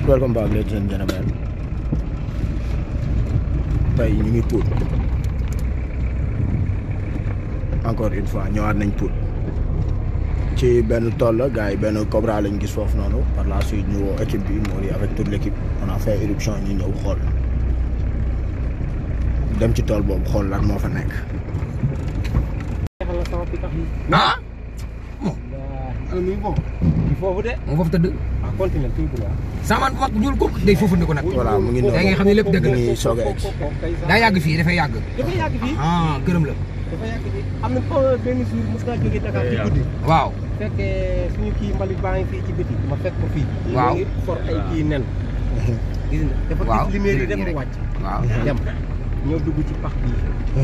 welcome back ladies and gentlemen tey ñu ngi Pout encore une fois ñëwaat nañ Pout ci benn tool la gars yi benn Cobra lañ gis foofu noonu par la suite ñu woo équipe bi Mori avec toute l' équipe on a fait éruption ñu ñëw xool dem ci tool boobu xool lan moo fa nekk. ah ala muy bon foofu de moom foofu tëdd ah continue tout droit saman bu mag bu ñuul ko day foofu ko nag voilà mu ngi noonu da ngay xam ne lépp dëgg la mu ngi soog a egg daa yàgg fii dafay yàgg dafa yàgg fii ah këram la dafa yàgg fii am na xaw benn jour mos naa jógee Dakar ci guddi waaw fekkee suñu kii mbalit baa ngi fii ci biti ma fekk ko fii Waaw. ngi for ay kii nen gis nga dafa Waaw, gis lumière yi jërëjëf. dem mu wàcc waaw dem ñëw dugg ci pax bii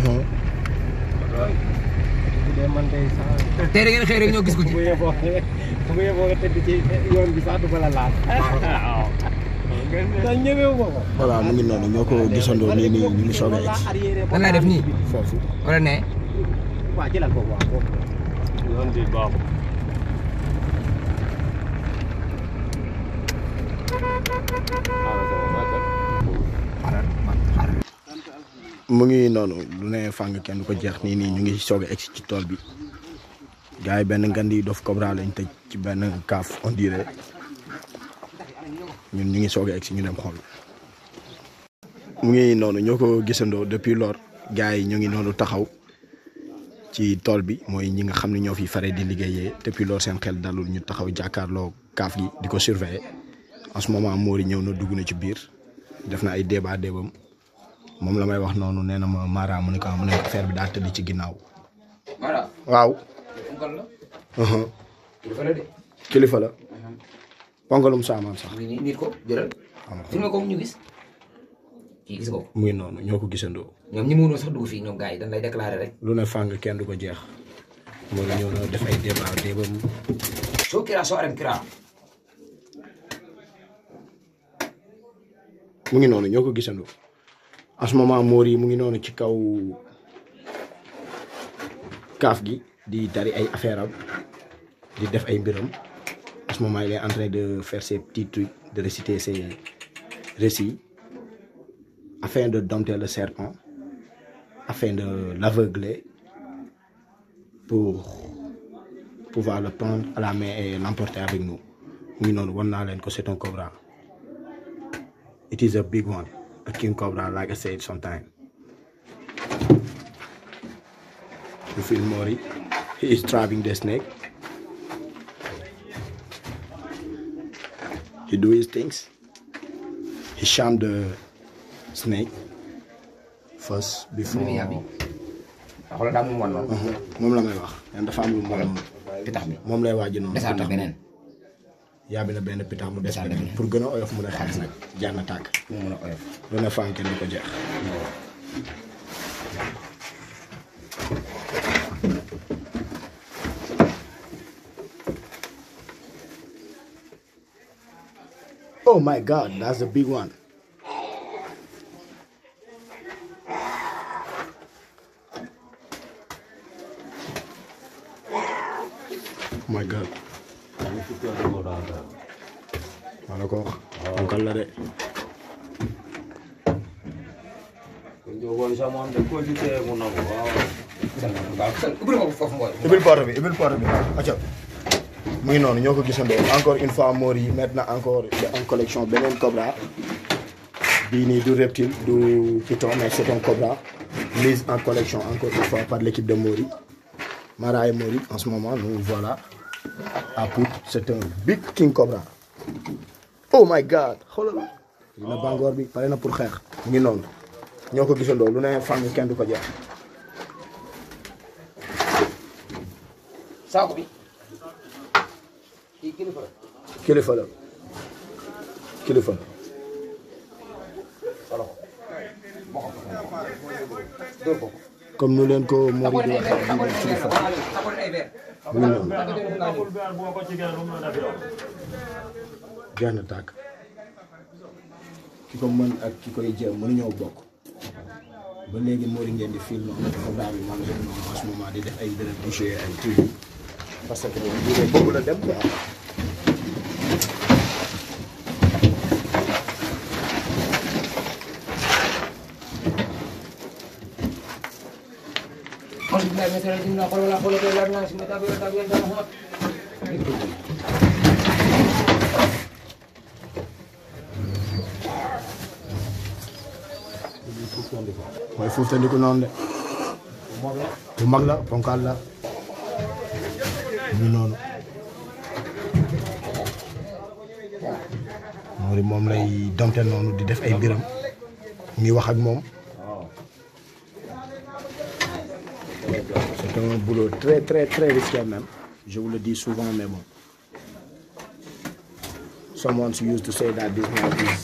bu dee man day sax tey da ngeen xëy rek ñoo gis ko ci bu yeboo bu yeboo nga tëdd ci yoon bi sax du ma la laal waaw da ñëwewu ma ko voilà mu ngi noonu ñoo ko gisandoo nii nii ñu ngi soog a egg Lan laay def nii? foofu. wala ne waaw jëlal ko waaw boobu yoon bi baaxul xaaral xaaral mu ngi noonu lu ne fàng kenn du ko jeex nii nii ñu ngi soog a egg ci tool bi gars yi benn ngandi dof Cobra lañ tëj ci benn kaaf on dirait ñun ñu ngi soog a egg si ñu dem xool. mu ngi noonu ñoo ko gisandoo depuis lors gars yi ñu ngi noonu taxaw ci tool bi mooy ñi nga xam ne ñoo fi fare di liggéeyee depuis lors seen xel dalul ñu taxaw jàkkaarloo kaaf gi di ko surveiller en ce moment Mori ñëw na dugg na ci biir def na ay débat débam moom la may wax noonu nee na ma Mara mu ne ko mu ne affaire bi daa tëdd ci ginnaaw. voilà waaw. ponkal la uhum. kilifa la de kilifa la. ponkalum saamaan sax. mu ngi nii nit ko jëlal filmé ko ñu gis kii gis ko mu ngi noonu ñoo ko gisandoo. ñoom ñi mënoo sax dugg fii ñoom gars yi dañ lay déclaré rek lu ne fàng kenn du ko jeex. moo ñëw na def ay débat débam. soo kira soo arem kira mu ngi noonu ñoo ko gisandoo. en ce moment Mori mu ngi noonu ci kaw kaaf gi di tari ay affaire am di def ay mbiram en ce moment il est en train de faire ses petits trucs de réciter ses récits afin de dompter le serpent afin de l'aveugler pour pouvoir le prendre à la main et l'emporter avec nous mu ngi noonu wan naa leen ko c'est un cobra it is a big one a king cobra like I said sometime you feel Mori he is trapping the snake he do his things he charm the snake first before Muy yàbbi. waaw xoolal daa mu wan noonu Mhm. moom la may wax nen dafa am lu mu pitax bi moom lay waaj noonu desaat na beneen yaa bi na benn pitax mu des Desaat na beneen beneen. pour gën a oyof mu ne xaalis nag jaar na tàkk mu mën a oyof lu ne fànk kenn du ko jeex Oh my god, that's a big one. Oh my god. maa la ko wax. Ponkal la de. ubbil ko foofu mbooy ibil porte bi ibil porte bi acca mu ngi noonu ñoo ko gisandoo encore une fois Mori maintenant encore en collection beneen Cobra bii nii du reptile du python mais c'est un Cobra mise en collection encore une fois par l'équipe de Mori Mara et Mori en ce moment nous voilà à Pout c'est un big king Cobra oh my god xoolal li na bangoor bi pare na pour xeex mu ngi noonu ñoo ko gisandoo lu ne fang kenn du ko jeex saako bi kii kilifa la kilifa la kilifa la solo ko dóor ko comme nu leen ko Mori taxawal di ay waxee verre bii taxawal nii ay kilifa verre taxawal ay verre mu ngi noonu jeex na tàkk ki ko mën ak ki koy jéem mënuñoo bokk ba léegi Mori ngeen di film noonu Cobra bi maa ngi leen noonu en ce moment di def ay dërëm di jouer ay trucs parce que moom lii boobu la dem quoi Njaay mesara dinna xool wala xool ko lar na si meta bi ta bi ta mo mooy fuuftandiku noonu de bu mag la ponkal la ñu noonu moo di moom lay domte noonu di def ay mbiram mu ngi wax ak moom c'est un boulot très très très risqué même je vous le dis souvent mais bon someone used to say that this man is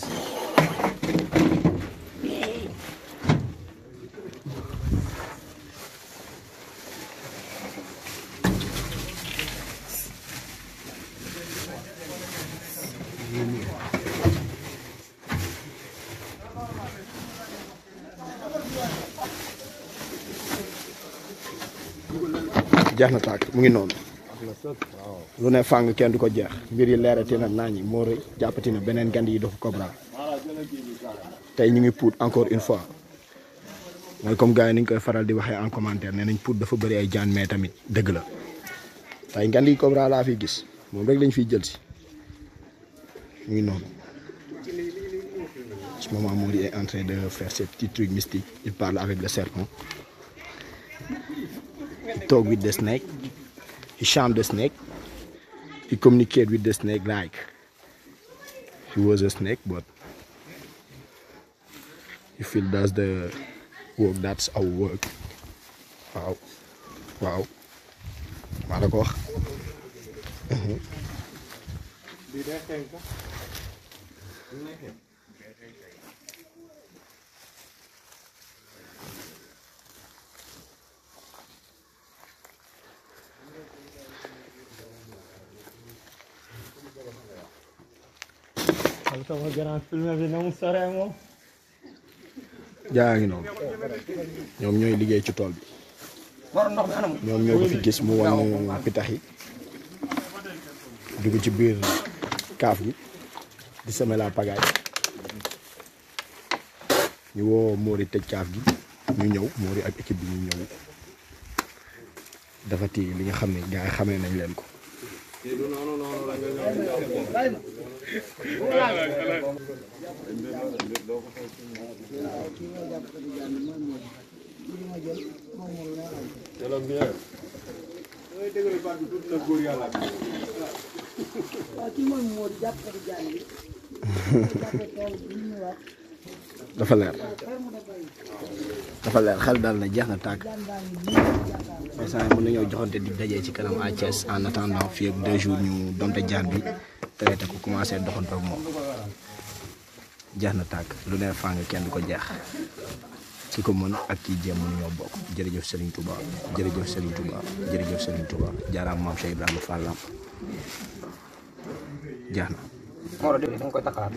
jeex na tàkk mu ngi noonu lu ne fàng kenn du ko jeex mbir yi leerati na naa ñi moo rëy jàppati na beneen gand yi dafa Cobra tey ñu ngi puut encore une fois mooy comme gars yi ni ñu koy faral di waxee en commentaire nee nañ puut dafa bëri ay jaan mais tamit dëgg la tey gand yi Cobra laa fi gis moom rek lañ fiy jël si mu ngi noonu ce moment Mody est en train de faire ses petits trucs mystiques il parle avec le serpent He talk with the snake. He charmed the snake. He communicate with the snake like he was a snake, but if he does the work, that's our work. Waaw waaw maa la ko wax. Di dee xeeñ sax. Xam sama grand film bi na mu sore moom. jaa ngi noonu ñoom ñooy liggéey ci tool bi borom ndox mi anam ñoom ñoo ko fi gis mu wan pitax yi dugg ci biir kaaf gi di semer la pagaille ñu woo Mody tëj kaaf gi ñu ñëw Mody ak équipe bi ñu ñëw dafati li nga xam ne gars yi xamee nañ leen ko dafa leer dafa leer xel dal na jeex na tàkk instant mën nañoo joxante di dajee ci kanam à Thiès en attendant fii ak deux jours ñu domte jaan bi traité ko commencé doxantu ak moom jeex na tàkk lu ne fàng kenn du ko jeex ki ko mën ak kii jéem mënu ñoo bokk jërëjëf Serigne Touba jërëjëf Serigne Touba jërëjëf Serigne Touba jaaraam maam Cheikh Ibrahima Fall Lamp jeex na moo da nga koy takkalaat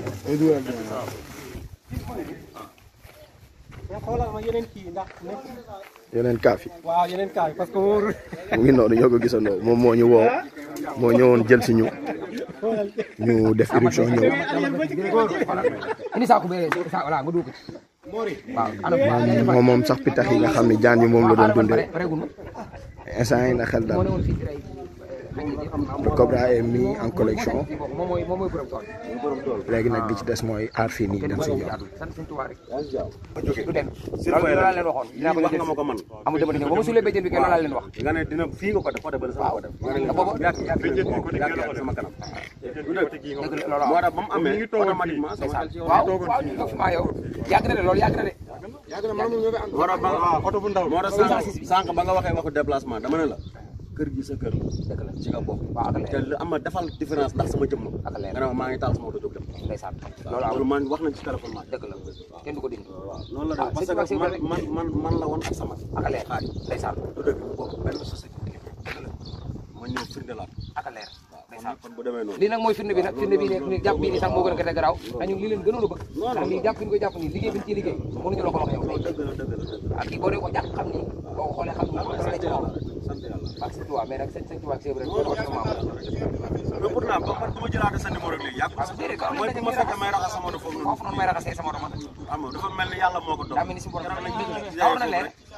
nga xoolal ma yeneen kii ndax nekk. yeneen kaaf yi waaw yeneen kaa yi parce que wóorul. mu ngi noonu ñoo ko gisandoo moom moo ñu woo moo ñëwoon jël si ñu ñu def éruption ñëw indi saako bee sa voilà nga dugg ci waaw anam moom moom sax pitax yi nga xam ne jaan yi moom la doon dundee pare gu ma instant yi na xel moo daal ne woon fii di rey xaj yi xam naa le Cobra est mis en collection moom mooy moom mooy borom tool léegi nag li ci des mooy aar fii nii dem si ñëw sant suñu tubaab rek du dem loolu laa leen waxoon dinaa ko wax nga ma ko man amul dama dina ba ma suulee béjjën bi kay loolu laa leen wax nga ne dina fii nga ko def côté bële sama ko def nga ne te booba yàgg yàgg yàgg yàgg sama kanam du dëgg dëgg la loolu moo tax ba mu amee automatiquement sama xel ci yow waaw waaw ñu toog maa yow yàgg na de loolu yàgg na de moo tax ba waaw oto bu ndaw moo tax sànq sànq ba nga waxee waxu déplacement dama ne la kër gi sa kër dëgg la ci nga bokk waaw ak te leer lu am na defal différence ndax sama jëmm ak leer nga ne ma maa ngi taal sama oto jóg dem ndeysaan loolu loolu amul man wax nañ ci téléphone maa dëgg la kenn du ko dindi waaw noonu la ah, def parce c'est vrai, c'est que man vrai. man man man la woon ak sama ak leer xaaj ndeysaan du dëgg bokk benn société ma ñëw firndelaat ak leer ndeysaan kon bu demee noonu lii nag mooy firnde bi nag firnde bi nekk ni jàpp bii nii sax moo gën a gën a garaaw te ñun lii leen gënoon a bëgg ndax lii jàpp bi ñu koy jàpp nii liggéey bi ñu ciy liggéey mënuñu la ko wax yow tey dëgg la dëgg la dëgg la ak kii boo dee ko jàpp xam ni boo ko xoolee xam ni sa ci moom sant yàlla ak sa tubaab mais nag sëñ sëñ tubaab ak sëñ rek ko sama maam mais pourtant ba man bu ma jëlaatee sa numéro léegi yàgg ko déedéet ko am mooy bu ma fekkee may raxas sama oto foofu noonu foofu noonu may raxasee sama oto man xam nga dafa mel ni yàlla moo ko doon daa mel ni si borom keroog lañ xaw na leer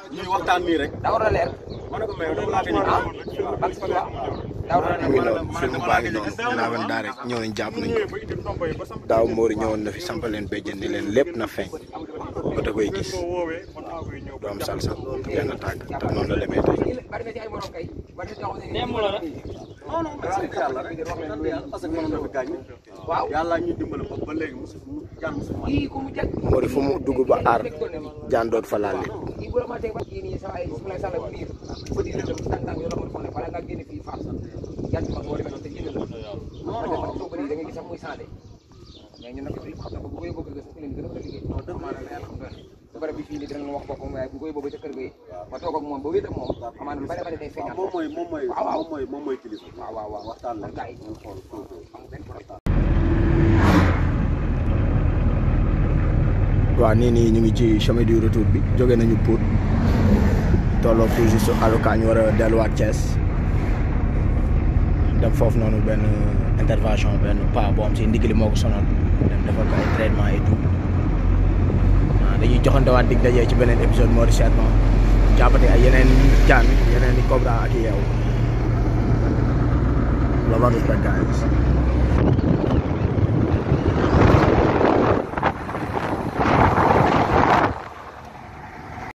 ñuy waxtaan nii rek daa war a leer ma ne ko mais yow laa fi ah bak si quoi daa war a mu ngi leer noonu film baa ngi noonu dinaa wan daa rek ñëw nañ jàpp nañ ko daaw Mori ñëwoon na fi sampal leen béjjën ni leen lépp na feeñ ba da koy gis du am salsa benn tàgg te noonu la demee tey bari na ci ay morom kay bari na ci yoo xam ne non non sant yàlla rek sant yàlla parce que mënoon na fi gaañ waaw yàlla ñu dimbali ko ba léegi musu mu jàmm su ma kii ku mu jag Mori fu mu dugg ba aar jaan doot fa laal nit kii bu la ma teg ba kii nii sa ay su lay sàlla biir ba di lëndëm tàng tàng yoo la mën a bala ngaa génn fii faam yan mag moo demee noonu te génn la non non soo bëri da nga gis sax muy changé mais ñun nag xam nga bu ko yóbboo kër ga sax leen gën a mën a liggéey amaana la yàlla xam nga su bare bi fii nii dinañ la wax boppam waaye bu ko yóbboo ba ca kër ga yi ma toog ak moom ba wéet ak moom amaana lu bare bare day feeñaat moom mooy moom mooy waaw waaw moom mooy moom mooy kilifa waaw waaw waaw waxtaan la gars yi ñu xool xool amul benn problème waaw nii nii ñu ngi ci chemin du retour bi jóge nañu Pout tolloo tout juste aloka ñu war a delluwaat Thiès dem foofu noonu benn intervention benn pas boo am si ndigli moo ko sonal dem defal ko ay traitement et tout waaw dañuy joxantewaat dig dajee ci beneen épisode moo di seetma jàppate ay yeneen jaan yeneen i cobra ak i yeew love respect guys